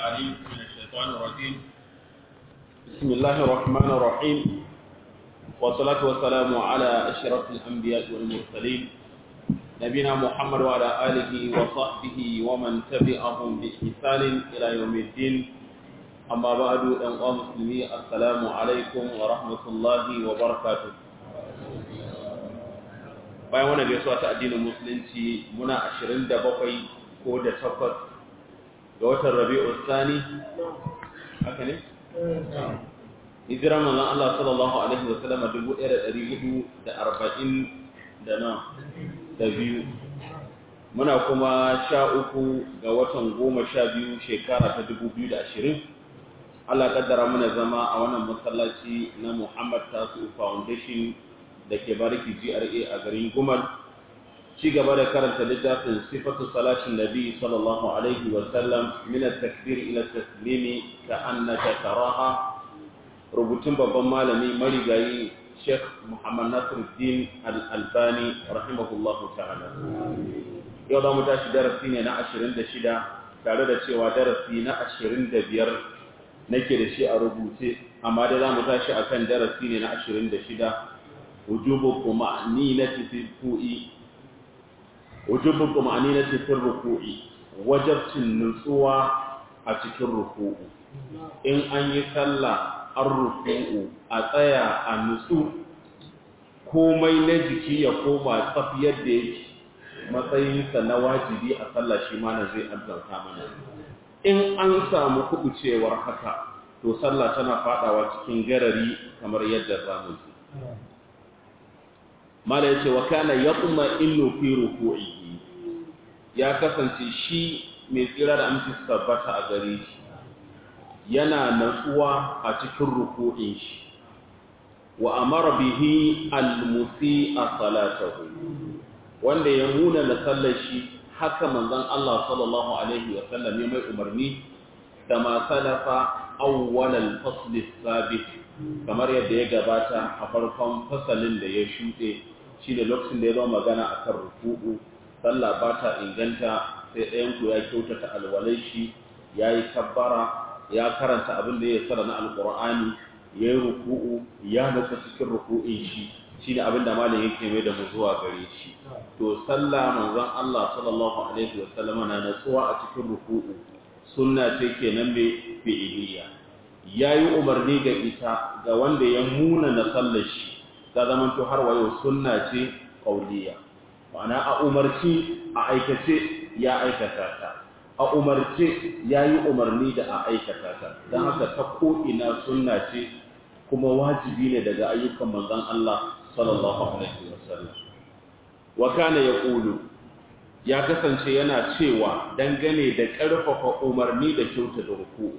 العليم من الشيطان الرجيم بسم الله الرحمن الرحيم والصلاة والسلام على أشرف الأنبياء والمرسلين نبينا محمد وعلى آله وصحبه ومن تبعهم بإحسان إلى يوم الدين أما بعد أيها المسلمين السلام عليكم ورحمة الله وبركاته bayan wannan gaisuwa ta addinin musulunci muna 27 ko da 8 ga watan Rabi'ul Thani haka ne hijira manzon Allah sallallahu alaihi wa sallam 1440 da na da biyu muna kuma sha uku ga watan goma sha biyu shekara ta 2020 Allah kaddara muna zama a wannan masallaci na Muhammad Tasu Foundation da ke bariki GRA a garin Gumal ci gaba da karanta littafin sifatu salatin nabi sallallahu alaihi wa sallam min at-takbir ila at-taslimi ka annaka taraha rubutun babban malami marigayi Sheikh Muhammad Nasiruddin Al-Albani rahimahullahu ta'ala yau da mu tashi darasi ne na 26 tare da cewa darasi na 25 nake da shi a rubuce amma da za mu tashi akan darasi ne na 26 وجوب طمأنينة في الركوع وجوب طمأنينة في الركوع وجبت النسوة أتك الركوع إن أن يصلى الركوع أتيا النسوء komai na jiki ya koma tsafiyar da yake matsayinsa na wajibi a sallah shi ma na zai azzarta mana in an samu kubucewar haka to sallah tana fadawa cikin garari kamar yadda zamu ji mala yace wa kana yatma innu fi ruku'ihi ya kasance shi mai tsira da aminci tabbata a gare shi yana natsuwa a cikin ruku'in shi wa amara bihi al-musi'a salatahu wanda ya nuna na sallar shi haka manzon Allah sallallahu alaihi wa sallam ya mai umarni kama salafa awwal al-fasl sabit kamar yadda ya gabata a farkon fasalin da ya shuɗe shi da lokacin da ya zama magana a kan ruku'u sallah ba ta inganta sai ɗayanku ya kyautata alwalai shi ya yi kabbara ya karanta abin da ya tsara na alƙur'ani ya yi ruku'u ya nutsa cikin ruku'in shi shi ne abin da malam yake mai da mu zuwa gare shi to sallah manzon Allah sallallahu alaihi wa sallam na natsuwa a cikin ruku'u sunna ce kenan mai fi'iliya yayi umarni ga ita ga wanda ya muna na sallar shi ta zama to har wayo sunna ce kauliya ma'ana a umarci a aikace ya aikata ta a umarce ya yi umarni da a aikata ta don haka ta ko'ina sunna ce kuma wajibi ne daga ayyukan manzan Allah sallallahu alaihi wasallam wa kana ya ƙulu ya kasance yana cewa dangane da ƙarfafa umarni da kyauta da ruku'u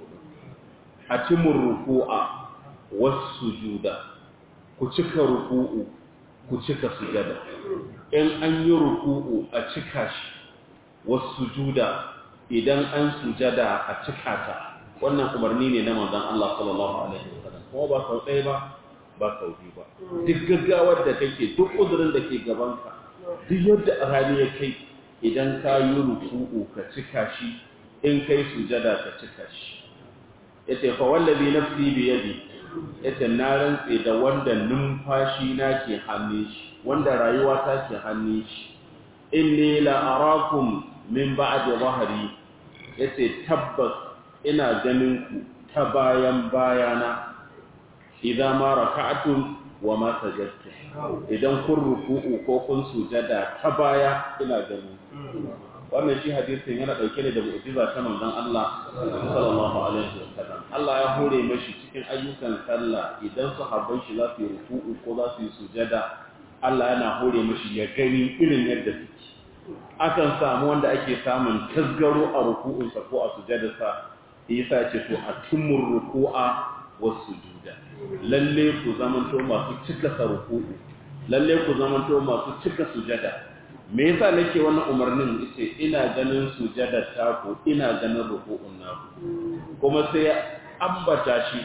a cimin ruku'a wasu juda ku cika ruku'u ku cika sujada in an yi ruku'u a cika shi wasu sujuda idan an sujada a cika ta wannan umarni ne na manzon Allah sallallahu alaihi wasallam kuma ba sau ɗaya ba ba sau biyu ba duk gaggawar da kake duk uzurin da ke gabanka duk yadda rani ya kai idan ka yi ruku'u ka cika shi in kai sujada ka cika shi yace fa wallazi nafsi bi yadi yace na rantse da wanda numfashi na ke hannun shi wanda rayuwa ta ke hannun shi inni la arakum min ba'di zahri yace tabbas ina ganin ku ta bayan bayana idan ma raka'atum wa ma sajadtum idan kun ruku'u ko kun sujada ta baya ina ganin wannan shi hadisin yana dauke ne da mu'jiza ta manzon Allah sallallahu alaihi wasallam Allah ya hore mashi cikin ayyukan sallah idan sahabban shi za su yi ruku'u ko za su yi sujada Allah yana hore mashi ya gani irin yadda suke akan samu wanda ake samun tasgaro a ruku'unsa ko a sujadarsa yasa ce to a tumur ruku'a was sujuda lalle ku zamanto masu cika ruku'u lalle ku zamanto masu cika sujada me yasa nake wannan umarnin yace ina ganin sujadar taku ina ganin ruku'un naku kuma sai ambata shi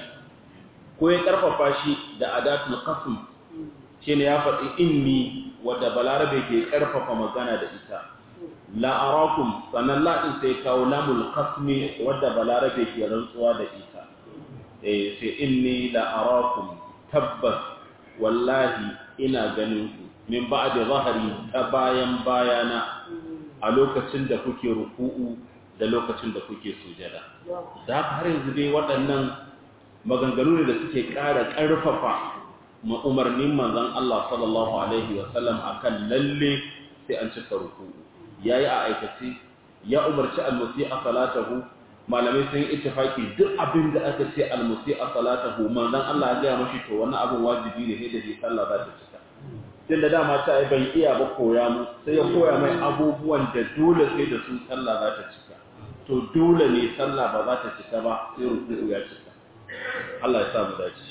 ko ya karfafa shi da adatul qasm shine ya faɗi inni wadda balarabe ke karfafa magana da ita la arakum sannan la din sai kawo lamul qasmi wadda balarabe ke rantsuwa da ita eh sai inni la arakum tabbas wallahi ina ganin ku min ba'da zahari ta bayan bayana a lokacin da kuke ruku'u da lokacin da kuke sujada da haka har yanzu dai waɗannan maganganu ne da suke ƙara ƙarfafa ma umarnin manzon Allah sallallahu alaihi wa sallam akan lalle sai an cika ruku'u yayi a aikace ya umarci al-musi'a salatahu malamai sun yi ittifaki duk abin da aka ce al-musi'a salatahu manzon Allah ya ga mashi to wannan abin wajibi ne da shi sallah za ta cika tun da dama ta yi bai iya ba koya mu sai ya koya mai abubuwan da dole sai da su sallah za ta cika to dole ne sallah ba za ta cika ba sai ruku'u ya cika Allah ya sa mu dace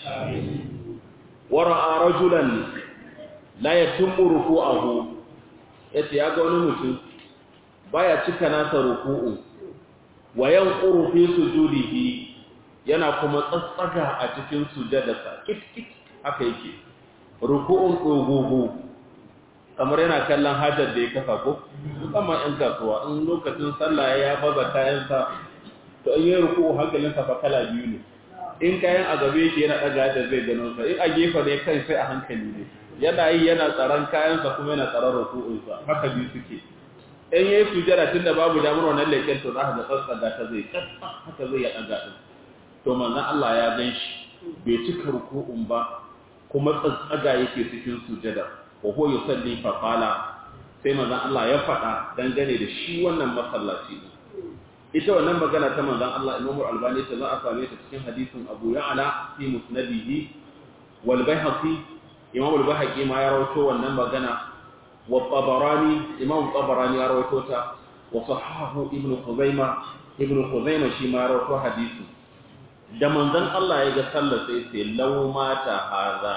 wa ra'a rajulan la yatimmu ruku'ahu yace ya ga wani mutum baya cika nasa ruku'u wa yanquru fi sujudihi yana kuma tsatsaga a cikin sujadarsa kit kit haka yake ruku'un dogogo kamar yana kallon hajar da ya kafa ko musamman ɗan kasuwa in lokacin sallah ya baza kayansa to in yi ruku'u hankalinsa fa kala biyu ne in kayan a gabe shi yana ɗaga da zai gano sa in a gefe ne kai sai a hankali ne yana yi yana tsaron kayansa kuma yana tsaron ruku'unsa haka biyu suke in yayi sujada tunda babu damar wannan leken to za ka ga tsatsaga ta zai haka zai ya ɗaga din to manzon Allah ya gan shi bai cika ruku'un ba kuma tsatsaga yake cikin sujada wa huwa yusalli fa qala sai manzon Allah ya faɗa dangane da shi wannan masallaci din ita wannan magana ta manzon Allah Imam Al-Albani ta za a same ta cikin hadisin Abu Ya'la fi musnadihi wal Baihaqi Imam Al-Baihaqi ma ya rawaito wannan magana wa Tabarani Imam Tabarani ya rawaito ta wa sahahu Ibn Khuzaimah Ibn Khuzaimah shi ma ya rawaito hadisi da manzon Allah ya ga sallar sai sai law mata haza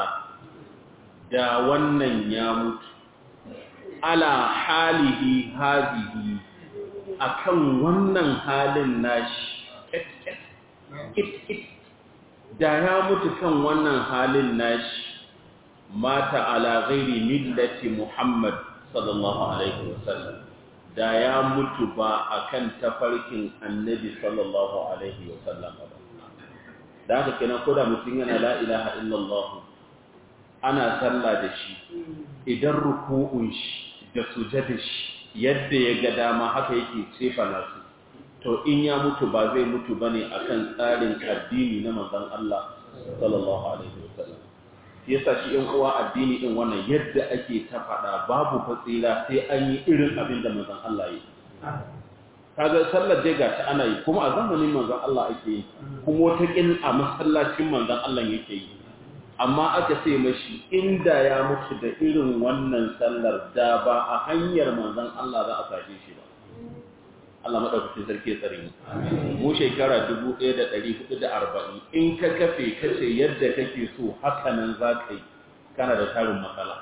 da wannan ya mutu ala halihi hazihi akan wannan halin nashi da ya mutu kan wannan halin nashi mata ala ghairi millati Muhammad sallallahu alaihi wasallam da ya mutu ba akan tafarkin annabi sallallahu alaihi wasallam ba da haka kenan ko da mutum yana la ilaha illallah ana sallah da shi idan ruku'un shi da sujada shi yadda ya ga dama haka yake cefa nasu to in ya mutu ba zai mutu bane akan tsarin addini na manzon Allah sallallahu alaihi wasallam yasa shi in uwa addini din wannan yadda ake ta faɗa babu fatsila sai an yi irin abin da manzon Allah yi kaga sallar dai ga ta ana yi kuma a zamanin manzon Allah ake yi kuma wata kin a masallacin manzon Allah yake yi amma aka ce mashi inda ya mutu da irin wannan sallar da ba a hanyar manzon Allah za a sake shi ba Allah madaukakin sarki ya tsare mu mu shekara 1440 in ka kafe kace yadda kake so haka nan za ka yi kana da tarin matsala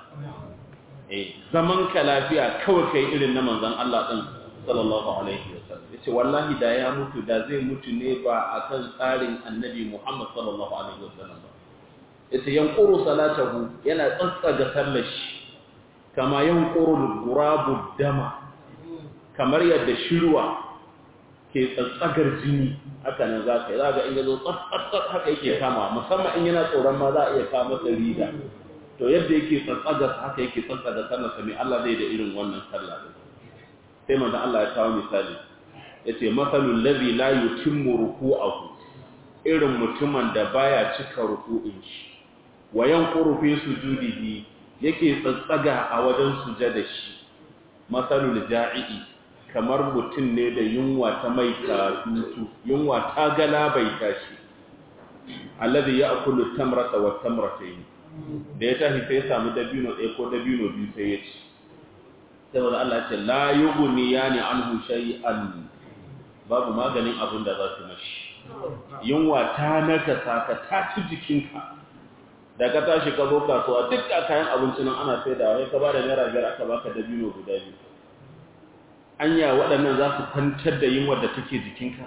eh zaman ka lafiya kawai kai irin na manzon Allah din sallallahu alaihi wasallam yace wallahi da ya mutu da zai mutu ne ba akan tsarin annabi Muhammad sallallahu alaihi wasallam ba yace yanquru salatahu yana tsatsaga sallar shi kama yanquru gurabu dama kamar yadda shirwa ke tsatsagar jini haka nan za ka yi za ga in yazo tsatsatsat haka yake kama musamman in yana tsoron ma za a iya kama masa rida to yadda yake tsatsagar haka yake tsatsaga sallar sa mai Allah zai da irin wannan sallah sai manzo Allah ya kawo misali yace masalul ladhi la yutimmu ruku'ahu irin mutumin da baya cika ruku'in shi wa yanquru fi sujudihi yake tsatsaga a wajen sujada shi masalul ja'i kamar mutum ne da yunwa ta mai katutu yunwa ta gala bai tashi alladhi ya'kulu tamrata wa tamratayn da ya tashi sai ya samu dabino ɗaya ko dabino biyu sai ya ci saboda Allah ce la yughni yani anhu shay'an babu maganin abin da za su mashi yunwa ta naka saka ta ci jikinka da ka tashi ka zo kasuwa duk da kayan abinci nan ana sai da wai ka bada naira biyar aka baka dabino guda biyu anya waɗannan za su kwantar da yunwar da take jikinka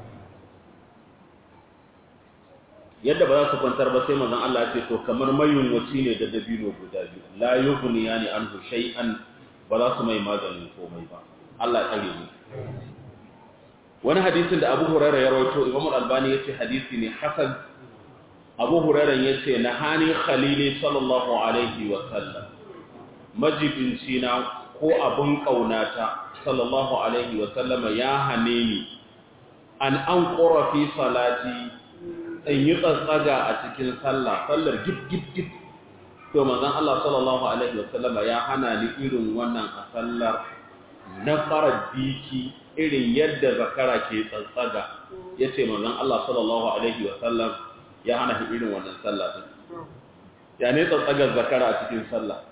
yadda ba za su kwantar ba sai manzon Allah ce to kamar mayunwaci ne da dabino guda biyu la yughni yani anhu shay'an ba za su mai maganin komai ba Allah tsare mu wani hadisin da Abu Hurairah ya rawaito Imam Al-Albani yace hadisi ne hasan Abu Hurairah yace nahani khalili sallallahu alaihi wa sallam majibinci na ko abun kaunata sallallahu alaihi wa sallama ya hane ni an an fi salati in yi tsatsaga a cikin sallah sallar gib gib gib to manzon Allah sallallahu alaihi wa sallama ya hana ni irin wannan a sallar na fara biki irin yadda zakara ke tsatsaga yace manzon Allah sallallahu alaihi wa sallam ya hana shi irin wannan sallah din ya ne tsatsagar zakara a cikin sallah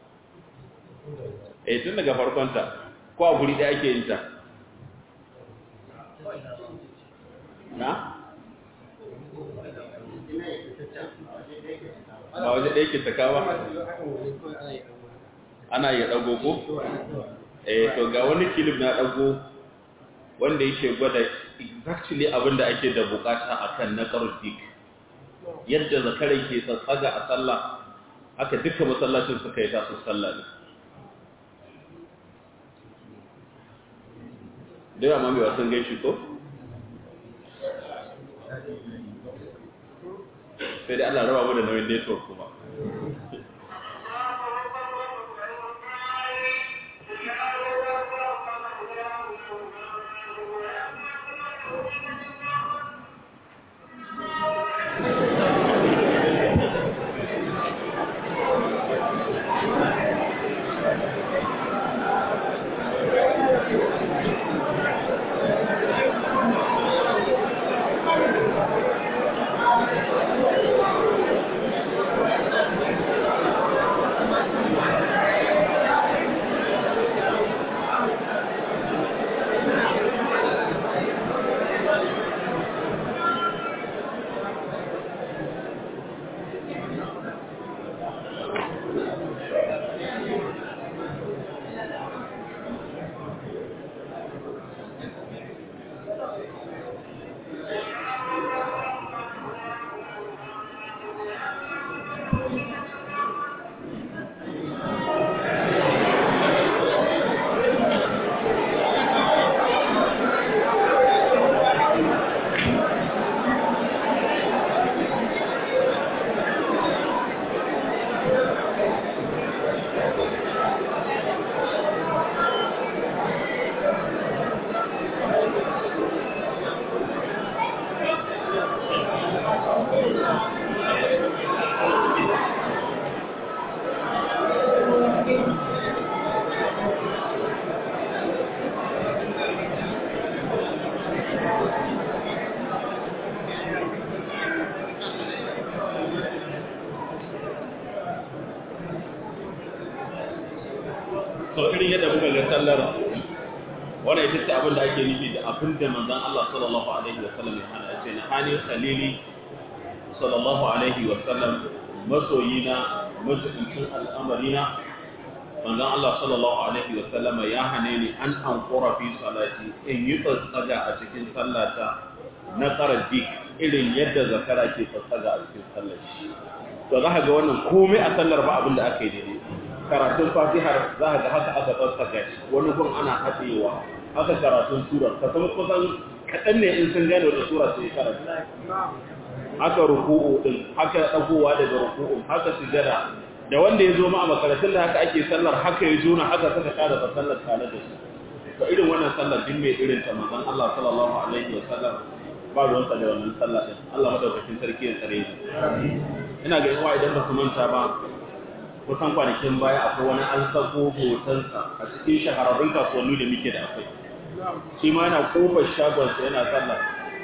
eh tun daga farkonta ko a guri ɗaya ake yin ta na? ba waje ɗaya ke taka ba ana iya ɗago ko? eh to ga wani kilif na ɗago wanda yake gwada exactly abinda ake da bukata akan na dik yadda zakarai ke tsatsaga a sallah haka duka masallacin suka yi tasu sallah ne da yawa mami wasan gaishe ko? sai dai Allah raba mu da nauyin network kuma so irin yadda muka ga sallar wannan ita ce abin da ake nufi da abin da manzon Allah sallallahu alaihi wa sallam ya hana ce na hani khalili sallallahu alaihi wa sallam masoyina majibincin al'amarina manzon Allah sallallahu alaihi wa sallam ya hane ni an ankura fi salati in yi tsatsaga a cikin sallata na dik irin yadda zakara ke tsatsaga a cikin sallar shi to za ka ga wannan komai a sallar ba abin da aka yi daidai karatun fatihar za a ga haka aka tsarkaka shi wani gun ana haɗewa haka karatun surar ka san kusan kaɗan ne in sun gane da sura sai karanta haka ruku'u din haka ɗagowa daga ruku'u haka sujada da wanda ya zo ma a makarantun da haka ake sallar haka ya juna haka suka kada ta sallar tare da su to irin wannan sallar din mai irin ta manzon Allah sallallahu alaihi wa sallam ba ruwan sa da wannan sallar din Allah madaukakin sarki ya tsare shi ina ga yawa idan ba su manta ba kusan kwanakin baya akwai wani an sako hotonsa a cikin shahararrun kasuwanni da muke da akwai shi ma yana kofar shagonsa yana sallah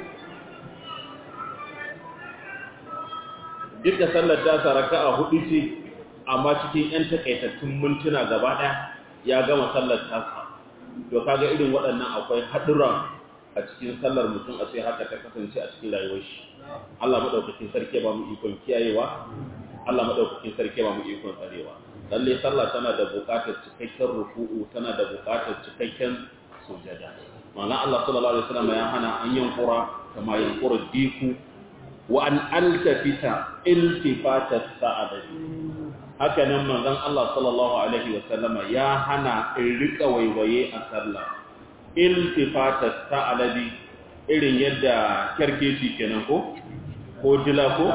duk da sallar ta raka a hudu ce amma cikin 'yan takaitattun mintuna gaba ɗaya ya gama sallar tasa to kaga irin waɗannan akwai haɗuran a cikin sallar mutum a sai haka ta kasance a cikin rayuwar shi Allah madaukakin sarki ba mu ikon kiyayewa Allah madaukakin sarki ba mu ikon tsarewa lalle sallah tana da buƙatar cikakken ruku'u tana da buƙatar cikakken sujada ma'ana Allah sallallahu alaihi wasallam ya hana an yankura kama yankura diku wa an altafita iltifata sa'adati haka nan manzon Allah sallallahu alaihi wasallama ya hana in rika waiwaye a sallah iltifata ta'alabi irin yadda kerkeci kenan ko ko dila ko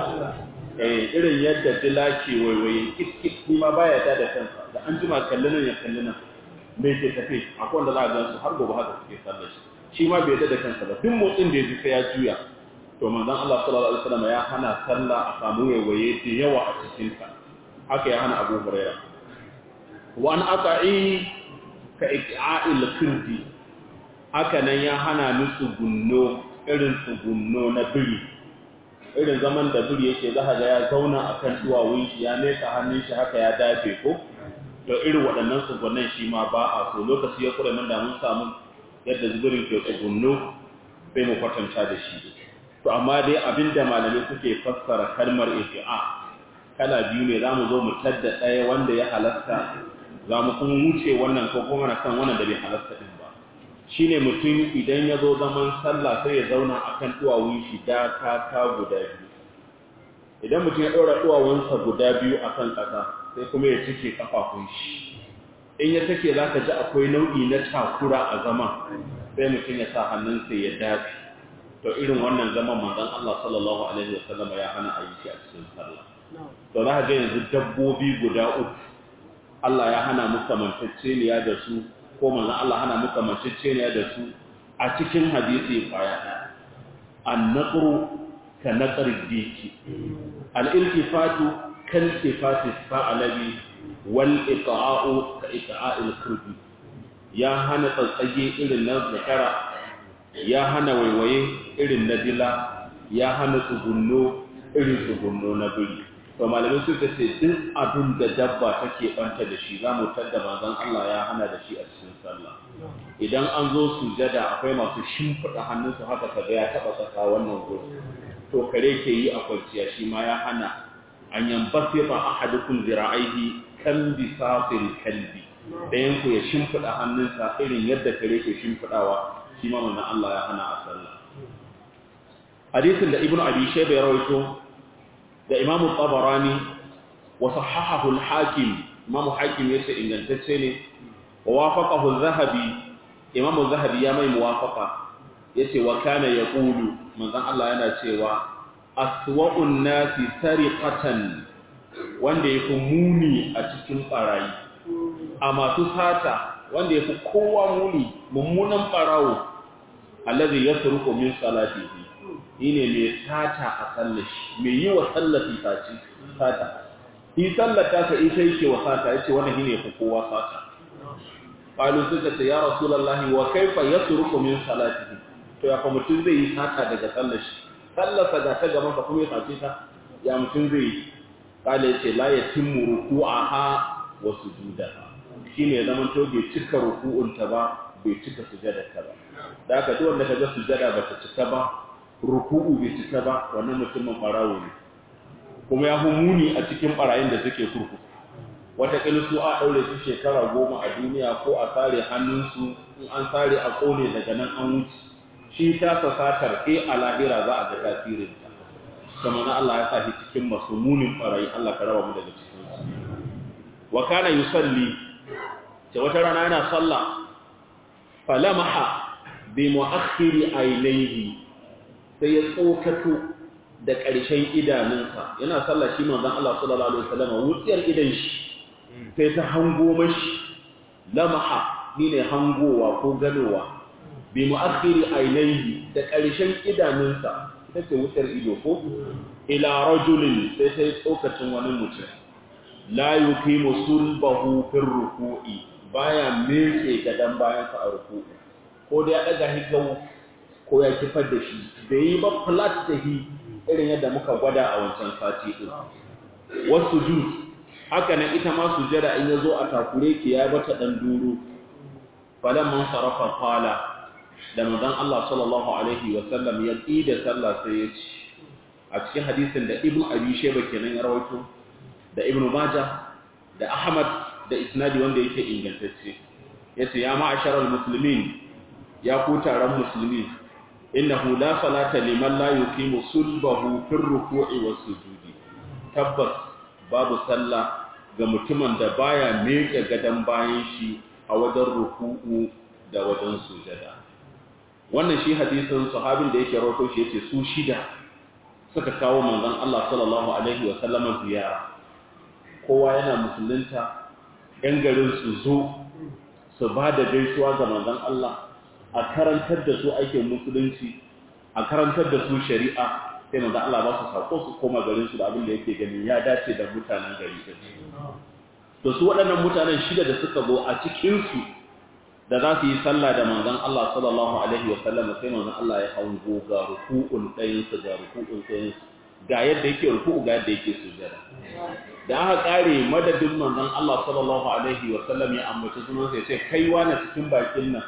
eh irin yadda dila ke waiwaye kiskis kuma baya ta da kansa da an jima kallon ya kallon me ke tafe akwai wanda za a gansu har gobe haka suke sallar shi shi ma bai da kansa ba duk motsin da ya ji sai ya juya to manzon Allah sallallahu alaihi wasallam ya hana sallah a samu waiwaye da yawa a cikin ta haka ya hana Abu Hurairah wa an aqa'i ka iqa'il kirdi haka nan ya hana ni tsugunno irin tsugunno na biri irin zaman da biri yake za ga ya zauna akan duwawun shi ya nesa hannun shi haka ya dafe ko to irin waɗannan tsugunnan shi ma ba a so lokaci ya kura nan da mun samu yadda zubirin ke tsugunno sai mu kwatanta da shi to amma dai abinda malamai suke fassara kalmar ifi'a kala biyu ne zamu zo mu tadda ɗaya wanda ya halasta za mu kuma wuce wannan ko kuma na kan wannan da bai halasta din ba shine mutum idan ya zo zaman sallah sai ya zauna akan duwawun shi da kaka guda biyu idan mutum ya ɗora duwawunsa guda biyu akan ƙasa sai kuma ya cike kafafun shi in ya take za ka ji akwai nau'i na takura a zama sai mutum ya sa hannunsa ya dafi to irin wannan zaman manzon Allah sallallahu alaihi wasallam ya hana a yi shi a cikin sallah to za ka ga yanzu dabbobi guda uku Allah ya hana mu kamanceceniya da su ko manzon Allah hana mu kamanceceniya da su a cikin hadisi kwaya ɗaya an-naqru ka naqri diki al-iltifatu kan iltifati fa'alabi wal iqa'u ka iqa'il kurbi ya hana tsatsage irin na zakara ya hana waiwaye irin na dila ya hana tsugunno irin tsugunno na biri to malamai suka ce duk abin da dabba take banta da shi zamu tadda manzon Allah ya hana da shi a cikin sallah idan an zo sujada akwai masu shimfida hannunsu haka kaga ya taba tsaka wannan gurin to kare ke yi a kwanciya shi ma ya hana an yambasita ahadukum zira'ihi kan bisafil kalbi dayan ku ya shimfida hannunsa irin yadda kare ke shimfidawa shi ma manzon Allah ya hana a sallah hadisin da ibnu abi shayba ya rawaito da imamu tabarani wa sahahahu al-hakim imamu hakim yace ingantacce ne wa wafaqahu az-zahabi imamu zahabi ya mai muwafaqa yace wa kana yaqulu manzon Allah yana cewa aswa'un nasi sariqatan wanda yafi muni a cikin barayi a masu sata wanda yafi kowa muni mummunan barawo alladhi yasruqu min salatihi shine mai sata a sallashi mai yi wa sallafi saci sata yi sallata ka ita yake wa sata yace wannan shine yafi kowa sata qalu suka ce ya rasulullahi wa kaifa yasruqu min salatihi to ya fa mutum zai yi sata daga sallashi sallarsa ga ta gaban ka kuma ya sace ta ya mutum zai yi kala yace la yatimmu ruku'aha wa sujudaha shine zaman to bai cika ruku'un ta ba bai cika sujadar ta ba da haka duk wanda kaga sujada ba ta cika ba ruku'u bai cika ba wannan mutumin barawo ne kuma ya muni a cikin barayin da suke kurkuku wata su a daure su shekara goma a duniya ko a sare hannunsu in an sare a kone daga nan an wuce shi ta sasatar e a lahira za a ga tasirin ta kuma na Allah ya sa shi cikin masu munin barayi Allah ka raba mu daga cikin su wa kana yusalli ce wata rana yana sallah falamaha bi mu'akhiri ainihi sai ya tsokato da ƙarshen idanunsa yana sallah shi manzon Allah sallallahu alaihi wasallam wutsiyar idan shi sai ta hango mashi lamaha ne hangowa ko ganowa bi mu'akhiri ainihi da ƙarshen idanunsa ita ce wutsiyar ido ko ila rajulin sai sai tsokacin wani mutum la yuqimu sulbahu fil ruku'i baya meke gadan bayansa a ruku'u ko da ya daga higau ko ya kifar da shi da yi ba flat da hi irin yadda muka gwada a wancan sati ɗin wasu jus haka nan ita ma sujada in ya zo a takure ki ya bata ɗan duro falan man sarrafa fala da manzon Allah sallallahu alaihi wa sallam ya da sallah sai ya ci a cikin hadisin da ibnu abi shayba kenan ya rawaito da ibnu majah da ahmad da isnadi wanda yake ingantacce yace ya ma'asharal muslimin ya ku taron musulmi innahu la salata liman la yuqimu sulbahu fi ruku'i was sujudi tabbas babu sallah ga mutumin da baya meke gadan bayan shi a wajen ruku'u da wajen sujada wannan shi hadisin sahabin da yake rawato shi yace su shida suka kawo manzon Allah sallallahu alaihi wa sallama ziyara kowa yana musulunta yan garin su zo su ba da gaisuwa ga manzon Allah a karantar da su aikin musulunci a karantar da su shari'a sai manzon Allah ba su sako su koma garin su da abin da yake gani ya dace da mutanen gari to su waɗannan mutanen shida da suka zo a cikin su da za su yi sallah da manzon Allah sallallahu alaihi wa sallam sai manzon Allah ya hango ga ruku'un ɗayan su ga ruku'un ɗayan su ga yadda yake ruku'u ga yadda yake sujada da aka kare madadin manzon Allah sallallahu alaihi wa sallam ya ambaci sunan sai ce kai wani cikin bakin nan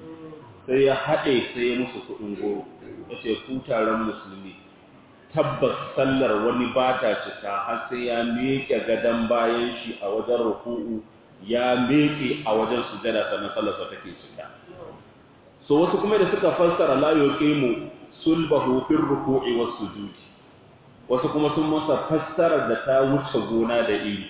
sai ya haɗe sai ya musu kuɗin goro ya ce ku taron musulmi tabbas sallar wani ba ta cika har sai ya miƙe gadon bayan shi a wajen ruku'u ya meke a wajen sujada sannan sallarsa take cika so wasu kuma da suka fassara la yuqimu sulbahu fil ruku'i was sujudi wasu kuma sun masa fassara da ta wuce gona da iri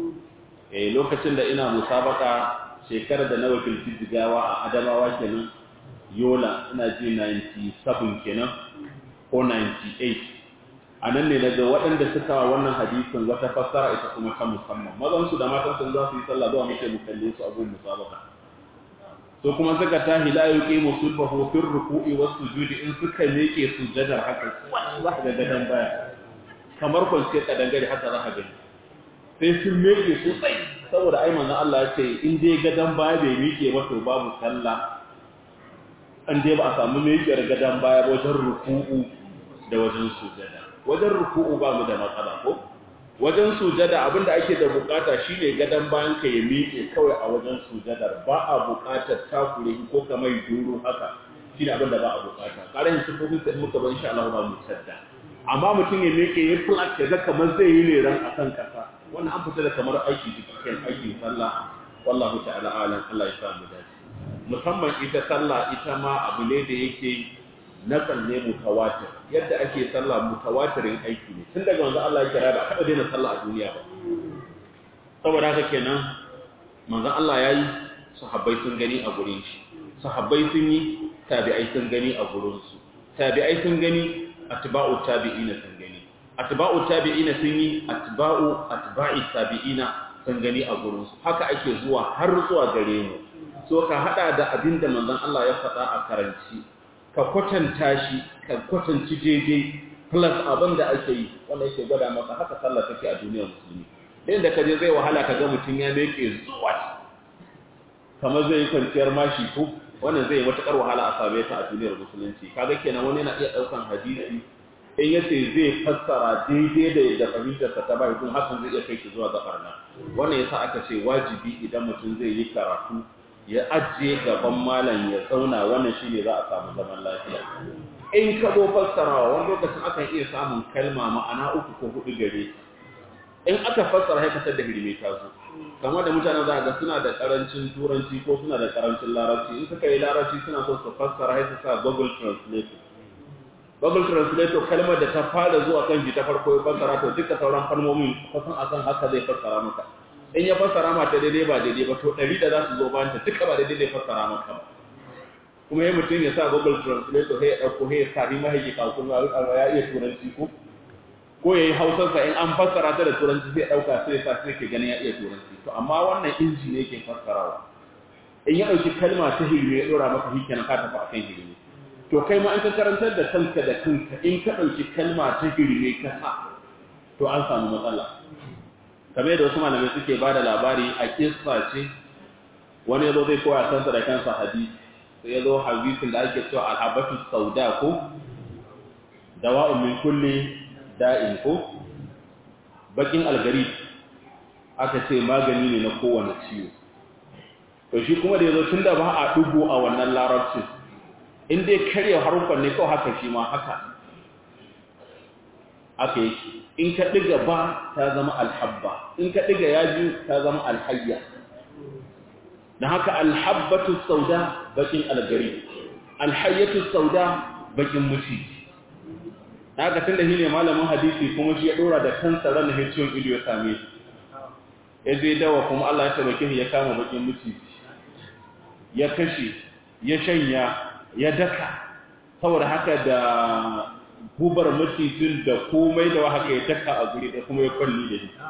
eh lokacin da ina musabaka shekarar da na wakilci jigawa a Adamawa kenan Yola ina ji 97 kenan ko 98 a nan ne daga waɗanda suka wa wannan hadisin wata fassara ita kuma ta musamman mazansu da matansu za su yi sallah zuwa muke mu kalle su abun musabaka to kuma suka tahi la yuqimu sulbahu fi ruku'i was sujudi in suka leke sujadar haka za ka ga gadan baya kamar kwance ka dangare haka za ka gani sai sun meke sosai saboda ai manzon Allah ya ce in dai gadan baya bai mike ba to babu sallah an dai ba a samu mekiyar gadan baya wajen ruku'u da wajen sujada wajen ruku'u ba mu da matsala ko wajen sujada abinda ake da bukata shine gadan bayan ka ya miƙe kawai a wajen sujadar ba a bukatar takure ko kamar duro haka shine abinda ba a bukata karin sifofin sai muka ban insha Allah ba mu sadda amma mutum ya miƙe ya flat ya ga kamar zai yi leran akan kasa wannan an fita da kamar aiki cikin aikin sallah wallahu ta'ala alam Allah ya sa mu dace musamman ita sallah ita ma abu ne da yake nakan ne mutawatir yadda ake sallah mutawatirin aiki ne tun daga manzon Allah ya kira da kada daina sallah a duniya ba saboda haka kenan manzon Allah yayi sahabbai sun gani a gurin shi sahabbai sun yi tabi'ai sun gani a gurin su tabi'ai sun gani atba'u tabi'ina sun gani atba'u tabi'ina sun yi atba'u atba'i tabi'ina sun gani a gurin su haka ake zuwa har zuwa gare mu so ka hada da abinda manzon Allah ya faɗa a karanci ka kwatanta shi ka kwatanci daidai plus abin da ake yi wanda yake gwada maka haka sallah take a duniyar musulmi ɗin da ka je zai wahala ka ga mutum ya meke zuwa kamar zai yi kwanciyar mashi ko wannan zai yi matuƙar wahala a same ta a duniyar musulunci kaga kenan wani yana iya ɗaukan hadisi in ya ce zai fassara daidai da yadda fahimtarsa ta bai kuma hakan zai iya kai shi zuwa ga barna wannan yasa aka ce wajibi idan mutum zai yi karatu ya ajiye gaban malam ya zauna wannan shi ne za a samu zaman lafiya in ka zo fassarawa wani lokacin akan iya samun kalma ma'ana uku ko hudu gare in aka fassara haikatar da hirme ta zo kamar da mutane za ga suna da karancin turanci ko suna da karancin larabci in suka yi larabci suna so su fassara haika sa google translator google translator kalmar da ta fara zuwa kan ji ta farko ya fassara to duka sauran kalmomin kusan akan haka zai fassara maka in ya fassara mata daidai ba daidai ba to ɗari da za su zo bayan ta duka ba daidai zai fassara maka ba kuma ya mutum ya sa google translator sai ya ɗauko sai ya sami mahaifi kakun ya iya turanci ko ko ya yi hausarsa in an fassara ta da turanci sai ya ɗauka sai ya sa sai ke ganin ya iya turanci to amma wannan inji ne ke fassarawa in ya ɗauki kalma ta hirme ya ɗora maka shi kenan ka tafi a kan hirme to kai ma in ka karantar da kanka da kanka in ka ɗauki kalma ta hirme ka sa to an samu matsala kamar da wasu malamai suke ba da labari a kissa ce wani yazo zai koya kansa da kansa hadisi sai yazo hadisin da ake cewa alhabatu sauda ko dawa'un min kulli da'in ko bakin algari aka ce magani ne na kowane ciwo to shi kuma da yazo tunda ba a dugo a wannan larabcin in dai karya harufan ne kawai haka shi ma haka aka yi in ka ɗiga ba ta zama alhabba in ka ɗiga yaji ta zama alhayya da haka alhabbatu sauda bakin algari alhayyatu sauda bakin muci da haka tun da shi ne malamin hadisi kuma shi ya ɗora da kansa ran da ciwon ido ya same shi ya je dawa kuma Allah ya tabbake ya kama bakin miciji ya kashe ya shanya ya daka saboda haka da gubar macijin da komai da haka ya daka a guri da kuma ya kwalli da shi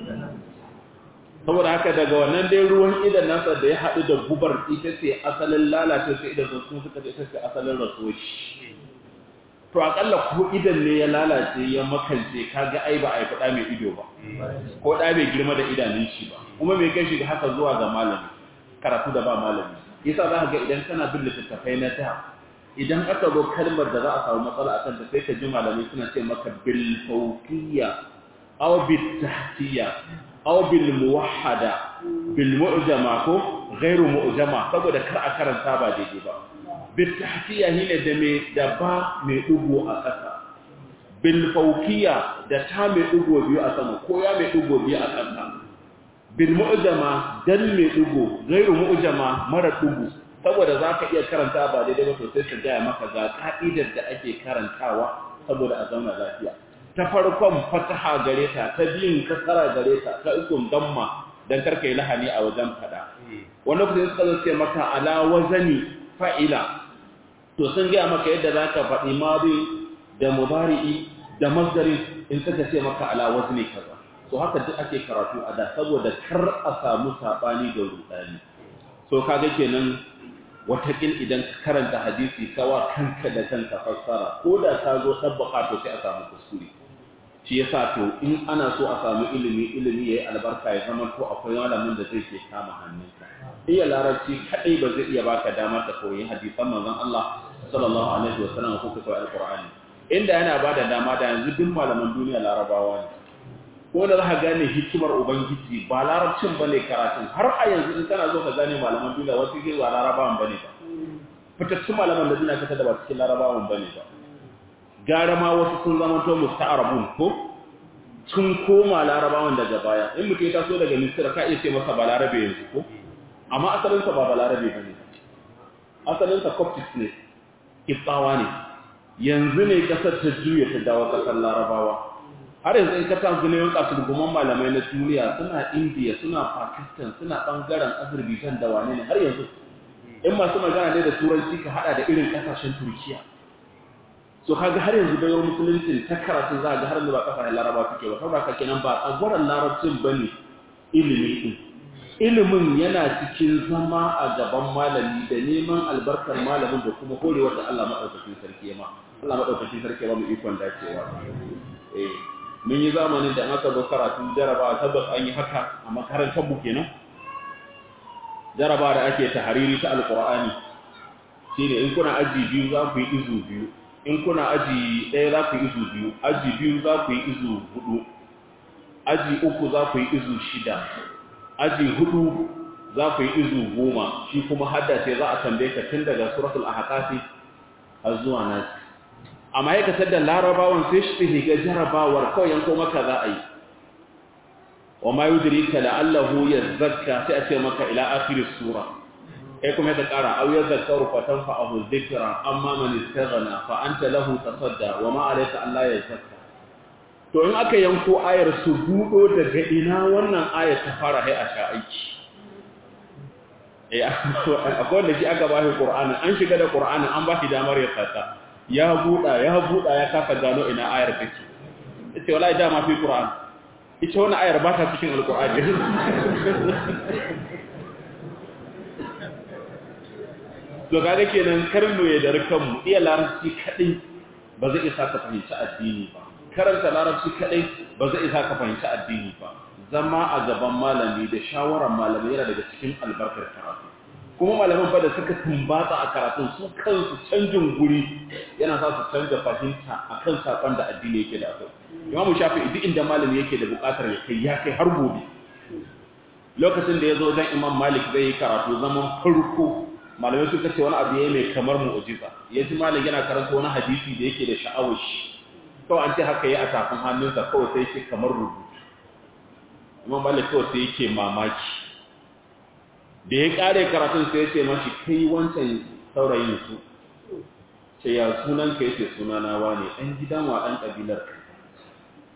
saboda haka daga wannan dai ruwan idan nasa da ya haɗu da gubar ita ce asalin lalace sai idan sun suka ce ita ce asalin rasuwa shi to akalla ko idan ne ya lalace ya makance kaga ai ba a yi faɗa mai ido ba ko ɗa mai girma da idanun shi ba kuma mai kai shi haka zuwa ga malami karatu da ba malami yasa za ka ga idan kana bin littattafai na ta idan aka zo kalmar da za a samu matsala a kanta sai ka ji malamai suna ce maka bil fawqiyya aw bil tahtiyya aw bil muwahhada bil mu'jama ko ghairu mu'jama saboda kar a karanta ba daidai ba bil tahtiyya hine da me da ba mai dugo a ƙasa bil fawqiyya da ta mai dugo biyu a sama ko ya mai dugo biyu a ƙasa bil mu'jama dal mai dugo ghairu mu'jama mara dugo saboda za ka iya karanta ba daidai ba sosai ka gaya maka ga ka'idar da ake karantawa saboda a zauna lafiya ta farkon fataha gare ta ta biyun kasara gare ta ta ukun damma dan karka yi lahani a wajen fada wani lokacin suka zo ce maka ala wazani fa'ila to sun gaya maka yadda za ka faɗi madi da mubari'i da masdari in suka ce maka ala wazni kaza to haka duk ake karatu a da saboda kar a samu sabani da rudani so kaga kenan watakil idan ka karanta hadisi kawa kanka da kanka fassara ko da ka zo tabbaka to sai a samu kuskure shi yasa to in ana so a samu ilimi ilimi yayi albarka ya zama to akwai malamin da zai ke kama hannunka iya larabci kadai ba zai iya baka dama ka koyi hadisan manzon Allah sallallahu alaihi wasallam ko ka koyi alqur'ani inda yana bada dama da yanzu duk malaman duniya larabawa ne ko da za ka gane hikimar ubangiji ba larabcin ba ne karatun har a yanzu in kana zo ka gane malaman duniya wasu ke ba larabawan ba ne ba fitattun malaman da duniya kata da ba cikin larabawan ba ne ba gara ma wasu sun zama to musta'arabun ko sun koma larabawan daga baya in mutum ya taso daga misira ka iya ce masa ba larabe yanzu ko amma asalinsa ba ba larabe ba ne asalinsa coptic ne kitsawa ne yanzu ne kasar ta juya ta dawo kasar larabawa har yanzu in ka ta gunewan kasurguman malamai na duniya suna indiya suna pakistan suna bangaren azerbaijan da wane ne har yanzu in masu magana ne da turanci ka hada da irin kasashen turkiya so kaga har yanzu bayar musulunci ta karatu za ga har yanzu ba kasashen laraba suke ba saboda haka kenan ba tsagwaron larabcin bane ilimi din ilimin yana cikin zama a gaban malami da neman albarkar malamin da kuma horewar da Allah madaukakin sarki ma Allah madaukakin sarki ba mu ikon dacewa eh mun yi zamanin da aka zo karatu jaraba tabbas an yi haka a makarantar mu kenan jaraba da ake tahariri ta alqur'ani shine in kuna aji biyu za ku yi izu biyu in kuna aji ɗaya za ku yi izu biyu aji biyu za ku yi izu hudu aji uku za ku yi izu shida aji hudu za ku yi izu goma shi kuma haddace za a tambaye ka tun daga suratul ahqafi har zuwa nasi amma ya kasar da larabawan sai shi higa jarabawar kawai yanko maka za a yi wa ma yudrika la'allahu yazakka sai a ce maka ila akhir sura kai kuma ka kara aw yazakkaru fa tanfa'ahu dhikra amma man istaghna fa anta lahu tasadda wa ma alayka an la yazakka to in aka yanko ayar su budo daga ina wannan ayar ta fara hai a sha aiki eh akwai wanda shi aka ba shi qur'ani an shiga da qur'ani an ba shi damar ya saka ya buɗa ya buɗa ya kasa gano ina ayar take yace wallahi dama fi qur'an ita wannan ayar ba ta cikin alqur'ani to kaga kenan karno ya dar kanmu iya larabci kadai ba zai isa ka fahimci addini ba karanta larabci kadai ba zai isa ka fahimci addini ba zama a gaban malami da shawaran malami yana daga cikin albarkar karatu kuma malaman fa da suka tumbatsa a karatun su kansu canjin guri yana sa su canza fahimta akan sakon da addini yake da akwai imamu shafi duk inda malami yake da bukatar ya kai ya kai har gobe lokacin da ya zo dan imam malik zai yi karatu zaman farko malamai suka ce wani abu ya mai kamar mu'ujiza ya ji malik yana karanta wani hadisi da yake da sha'awar shi kawai an ce haka ya a tafin hannunsa kawai sai yake kamar rubutu imam malik kawai sai yake mamaki da ya kare karatun sai ya ce mashi kai wancan saurayin su ce ya sunan ka yace sunana wane ɗan gidan wa ɗan ƙabilar ka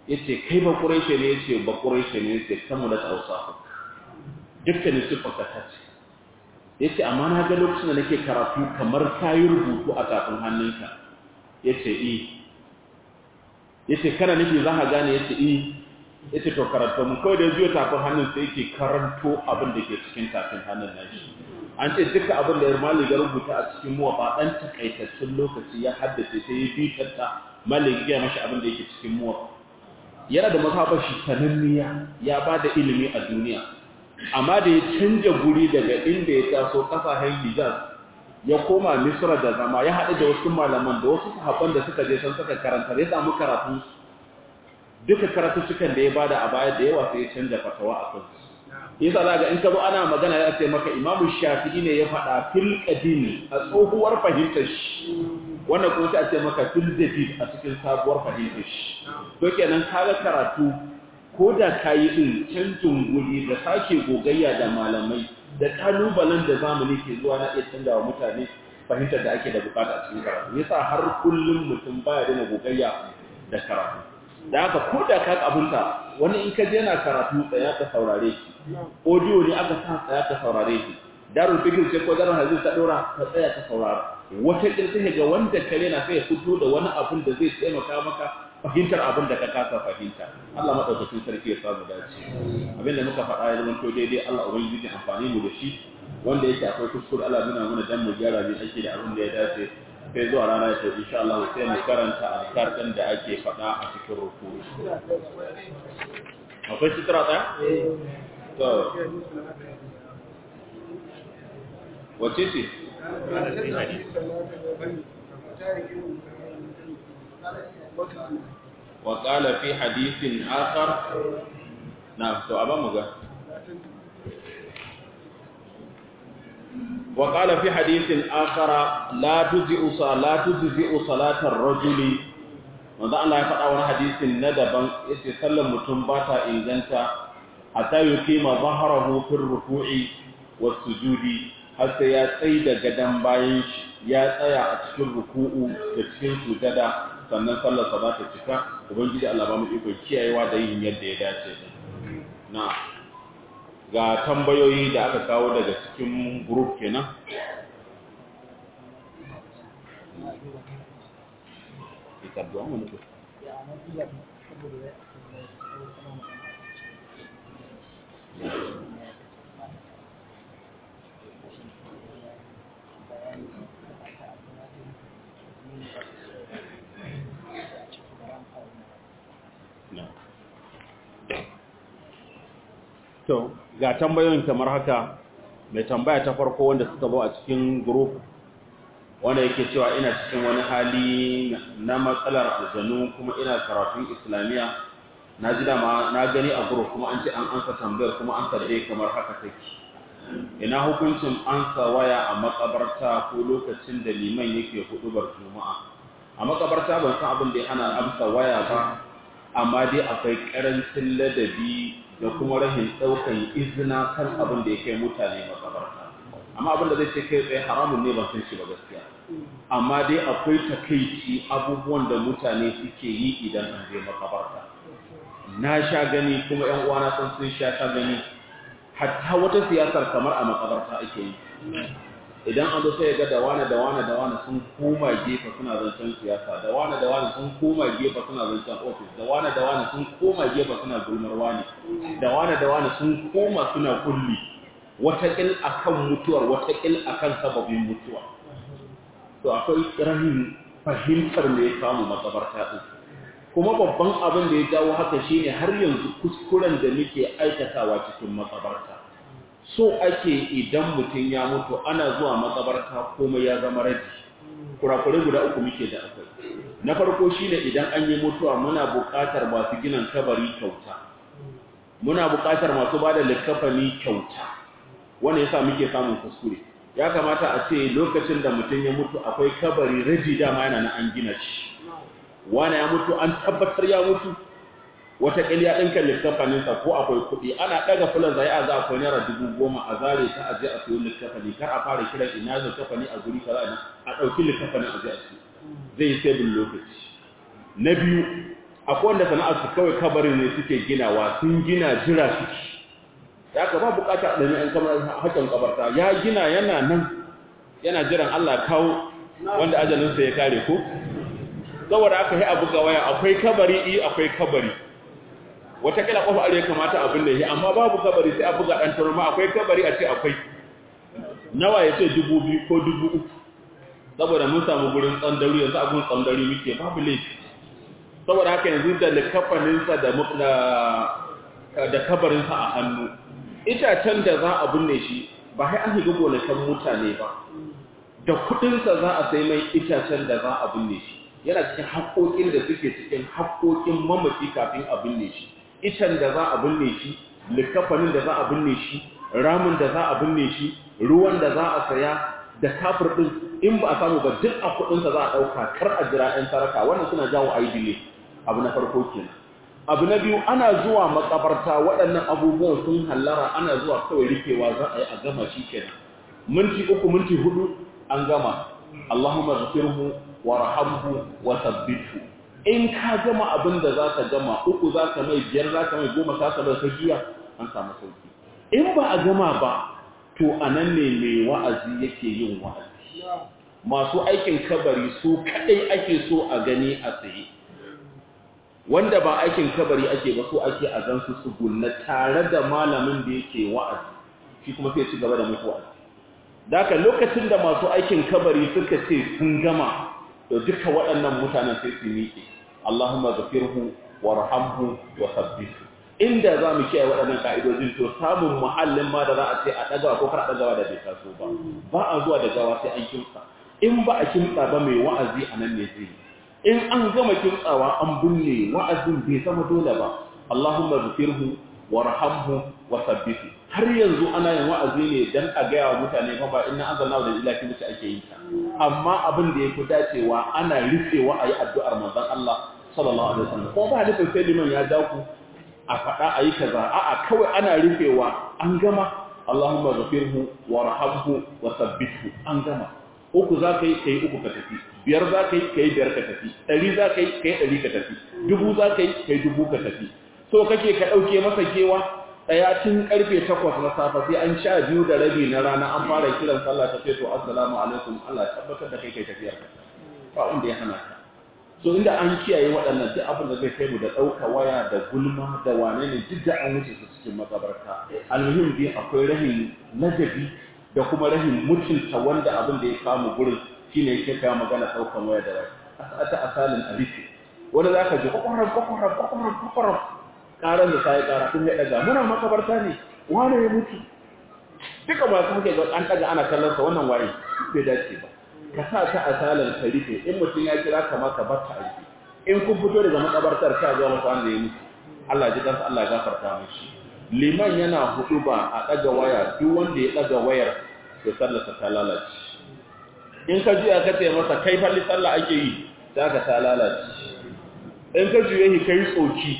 yace kai ba quraishi ne yace ba quraishi ne yace kamu da tausa dukkanin sifarka ta ce yace amma na ga lokacin da nake karatu kamar kayi rubutu a tafin hannunka yace eh yace kana nufi za ka gane yace eh yace to karanta mu kai da jiyo tafin hannun sai yake karanto abin da ke cikin tafin hannun nashi an ce duka abin da Malik ya rubuta a cikin muwa ba dan takaitaccen lokaci ya haddace sai ya bitarta Malik ya mashi abin da yake cikin muwa yana da mazhabar shi sananniya ya bada ilimi a duniya amma da ya canja guri daga inda ya taso kasashen Hijaz ya koma Misra da zama ya haɗu da wasu malaman da wasu sahabban da suka je san suka karanta ya samu karatu duka karatuttukan da ya bada a baya da yawa sai ya canja fatawa a kansu yasa za ga in ka zo ana magana ya ce maka Imam Shafi'i ne ya faɗa fil qadim a tsohuwar fahimtar shi wannan kuma sai a ce maka fil jadid a cikin sabuwar fahimtar shi to kenan kaga karatu ko da kayi din canjin guri da sake gogayya da malamai da kalubalen da zamani ke zuwa na iya canza wa mutane fahimtar da ake da bukata a cikin karatu yasa har kullum mutum baya daina gogayya da karatu da haka ko da ka abunta wani in ka je yana karatu tsaya ka saurare shi audio ne aka sa tsaya ka saurare shi darul fikir ce ko darul hadis ta dora ka tsaya ka saurara wata kirkin ga wanda kare na sai ya fito da wani abun da zai taimaka maka fahimtar abin da ka kasa fahimta Allah madaukakin sarki ya samu dace abin da muka faɗa ya zama to daidai Allah ubangiji amfani mu da shi wanda yake akwai kuskure Allah nuna mana dan mu gyara ne ake da abin da ya dace sai zuwa rana ya to insha Allah sai mu karanta azkar din da ake faɗa a cikin ruku akwai sutura ɗaya? to wace ce? وقال في حديث آخر نعم سؤال مغا وقال في حديث آخر لا تجزئ صلاة تجزئ صلاة الرجل wanda Allah ya faɗa wani hadisin na daban yace sallar mutum ba ta inganta hatta yuqima dhahrahu fi ruku'i was sujudi har sai ya tsai da gadan bayan shi ya tsaya a cikin ruku'u da cikin sujada sannan sallar sa za ta cika ubangiji Allah ba mu iko kiyayewa da yin yadda ya dace na ga tambayoyi da aka kawo daga cikin group kenan To, ga tambayoyin kamar haka, mai tambaya ta farko wanda suka zo a cikin group wanda yake cewa ina cikin wani hali na matsalar aljanu kuma ina karatun islamiyya na ji dama na gani a group kuma an ce an ansa tambayar kuma an sarde kamar haka take ina hukuncin ansa waya a makabarta ko lokacin da liman yake hudubar juma'a a makabarta ban san abin da ya hana amsa waya ba amma dai akwai karancin ladabi da kuma rahin daukan izina kan abin da ya kai mutane makabarta amma abin da zai ce kai tsaye haramun ne ban san shi ba gaskiya amma dai akwai takaici abubuwan da mutane suke yi idan an je makabarta na sha gani kuma yan uwana sun sun sha sha gani hatta wata siyasar kamar a makabarta ake yi idan an zo sai ya ga da wani da wani da wani sun koma gefe suna zancen siyasa da wani da wani sun koma gefe suna zancen ofis da wani da wani sun koma gefe suna gulmar wani da wani da wani sun koma suna kulli watakil akan mutuwar watakil akan sababin mutuwa to akwai rahin fahimtar me ya samu makabarta din kuma babban abin da ya jawo haka shine har yanzu kuskuren da muke aikatawa cikin makabarta so ake idan mutum ya mutu ana zuwa makabarta komai ya zama raji kurakure guda uku muke da akwai na farko shine idan an yi mutuwa muna buƙatar masu ginin kabari kyauta muna buƙatar masu ba da likafani kyauta wanda yasa muke samun kuskure ya kamata a ce lokacin da mutum ya mutu akwai kabari raji dama yana na an gina shi wani ya mutu an tabbatar ya mutu wata ya ɗinka littafaninsa ko akwai kuɗi ana ɗaga fulan zai a za akwai naira dubu goma a zare ta a je a siyo littafani kar a fara kiran ina littafani a guri kaza ne a ɗauki littafanin a je a siyo zai yi sabin lokaci na biyu akwai wanda sana'ar su kawai kabarin ne suke ginawa sun gina jira suke ya ka ba bukata da ne an kamar hakan kabarta ya gina yana nan yana jiran Allah kawo wanda ajalinsa ya kare ko saboda aka yi abu ga waya akwai kabari i akwai kabari wata kila kofa are kamata abin da yi amma babu kabari sai a buga dan turma akwai kabari a ce akwai nawa ya ce dubu biyu ko dubu uku saboda mun samu gurin tsandauri yanzu a gurin tsandauri muke babu laifi saboda haka yanzu da likafaninsa da da kabarinsa a hannu itacen da za a binne shi ba sai an higa gonakan mutane ba da kudinsa za a sai mai itacen da za a binne shi yana cikin haƙoƙin da suke cikin haƙoƙin mamaci kafin a binne shi icen da za a binne shi likafanin da za a binne shi ramin da za a binne shi ruwan da za a saya da kafir din in ba a samu ba duk a kudinsa za a ɗauka kar a jira ɗan saraka wannan suna jawo aidile abu na farko kenan abu na biyu ana zuwa makabarta waɗannan abubuwan sun hallara ana zuwa kawai rufewa za a yi a gama shi kenan minti uku minti hudu an gama Allahumma ghfirhu warhamhu wa thabbithu in ka gama abin da za ka gama uku za ka mai biyar za ka mai goma ka sabar ka juya an samu sauki in ba a gama ba to a nan ne mai wa'azi yake yin wa'azi masu aikin kabari su kadai ake so a gani a tsaye wanda ba aikin kabari ake ba so ake a gansu su gunna tare da malamin da yake wa'azi shi kuma sai ci gaba da mutu wa'azi Daka lokacin da masu aikin kabari suka ce sun gama to duka waɗannan mutanen sai su miƙe Allahumma ghafirhu warhamhu wa sabbithu inda za mu kiyaye waɗannan ka'idojin to samun muhallin ma da za a ce a ɗagawa ko kar a ɗagawa da bai taso ba ba a zuwa da gawa sai an kimtsa in ba a kimtsa ba mai wa'azi a nan ne zai in an gama kimtsawa an binne wa'azin bai zama dole ba Allahumma ghafirhu warhamhu wa sabbithu har yanzu ana yin wa'azi ne dan a gaya wa mutane fa ba inna anzalna da ilahi muke ake yi ta amma abin da yafi dacewa ana rufewa ayi addu'ar manzon Allah sallallahu alaihi wasallam ko ba nufin sai liman ya ja ku a faɗa ayi kaza a'a kawai ana rufewa an gama Allahumma ghafirhu warhamhu wa sabbithu an gama uku za ka yi kai uku ka tafi biyar za ka yi kai biyar ka tafi ɗari za ka yi kai ɗari ka tafi dubu za ka yi kai dubu ka tafi so kake ka ɗauke masa kewa ɗaya tun ƙarfe takwas na safe sai an sha biyu da rabi na rana an fara kiran sallah ta ce to assalamu alaikum Allah tabbatar da kai kai tafiyar ka ba wanda ya hana ka so inda an kiyaye waɗannan duk abin da zai kai mu da ɗauka waya da gulma da wane ne duk da an wuce su cikin makabarta almuhim dai akwai rahin ladabi da kuma rahin mutunta wanda abin da ya kamu gurin shine yake kawo magana ɗaukan waya da waya ta asalin alifi wanda za ka ji kwakwaran kwakwaran kwakwaran kwakwaran karan da sai kara sun ya daga muna makabarta ne wane ya mutu duka masu muke ga an daga ana kallon sa wannan waye bai dace ba ka sa ta asalan tarife in mutum ya kira ka maka barka aiki in kun fito daga makabartar ka ga masa wanda ya mutu Allah ji kansa Allah ya gafarta mishi liman yana hudu ba a daga waya duk wanda ya daga wayar to sallarsa ta lalace in ka ji aka ce masa kai falli sallah ake yi za ka ta lalace in ka juye shi kai tsoki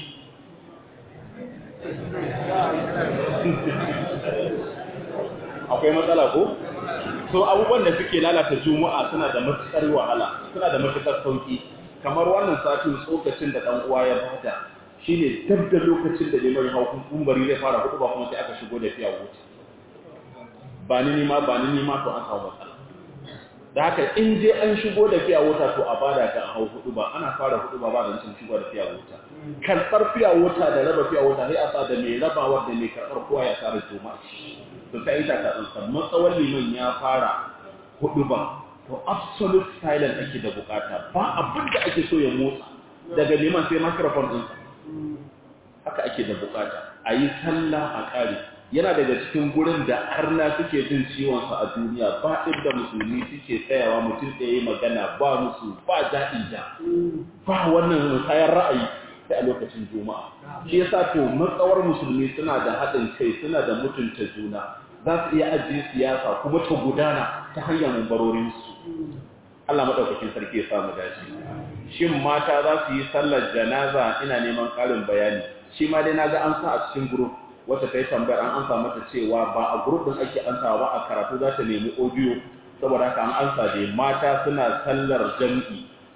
akwai matsala ko so abubuwan da suke lalata juma'a suna da matukar wahala suna da matukar sauki kamar wannan satin tsokacin da dan uwa ya bada shine dab da lokacin da limai hau kumbari zai fara hudu ba kuma sai aka shigo da fiya wuce ba ni nima ba ni nima to an samu matsala da haka in dai an shigo da fiya wuta to a bada ta a hau hudu ba ana fara hudu ba ba da cin shigo da fiya wuta karɓar fiya wuta da raba fiya wuta sai a sa da mai rabawa da mai karɓar kowa ya tsara juma'a to sai ita ta tsantsan matsawar liman ya fara hudu ba to absolute silence ake da bukata ba abin da ake so ya motsa daga liman sai microphone din haka ake da bukata a yi sallah a kare yana daga cikin gurin da arna suke jin ciwonsa a duniya ba inda musulmi suke tsayawa mutum da ya yi magana ba musu ba daɗi da ba wannan musayar ra'ayi sai a lokacin juma'a shi yasa to matsawar musulmi suna da haɗin kai suna da mutunta juna za su iya ajiye siyasa kuma ta gudana ta hanyar mumbarorinsu Allah maɗaukakin sarki ya samu dace shin mata za su yi sallar janaza ina neman ƙarin bayani shi ma dai na ga an sa a cikin group wata ta yi tambayar an ansa mata cewa ba a group din ake ansawa ba a karatu za ta nemi audio saboda haka an ansa dai mata suna sallar jam'i